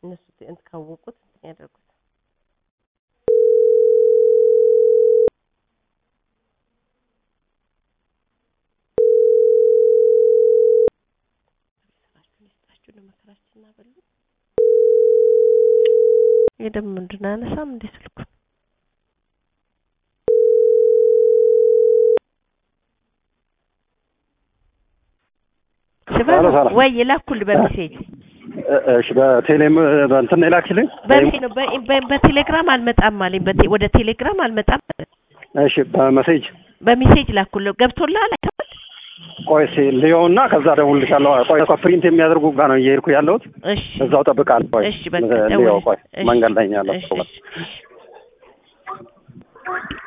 እነሱ እንትን ካወቁት እንትን ያደርጉት ስራችሁን ይስጣችሁ ለመከራችን አበሉ ይህ ደግሞ ምንድን ነው አያነሳም እንዴ ስልኩን ሰላም ሰላም። ወይ የላኩልህ በሜሴጅ እ- እሺ በቴሌም በእንትን ነው የላክሽልኝ? በሜሴጅ ነው በ- በ- በቴሌግራም አልመጣም አለኝ በቴ- ወደ ቴሌግራም አልመጣም አለ። እሺ በመሴጅ በሜሴጅ ላኩልህ ገብቶልሃል አይተኸዋል ቆይ እስኪ ልየውና ከዛ እደውልልሻለሁ። ቆይ እኮ ፕሪንት የሚያደርጉ ጋር ነው እየሄድኩ ያለሁት። እሺ እዛው እጠብቃለሁ። ቆይ እሺ በቃ ልየው። ደውል ቆይ እሺ መንገድ ላይ ነው ያለሁት። እሺ እሺ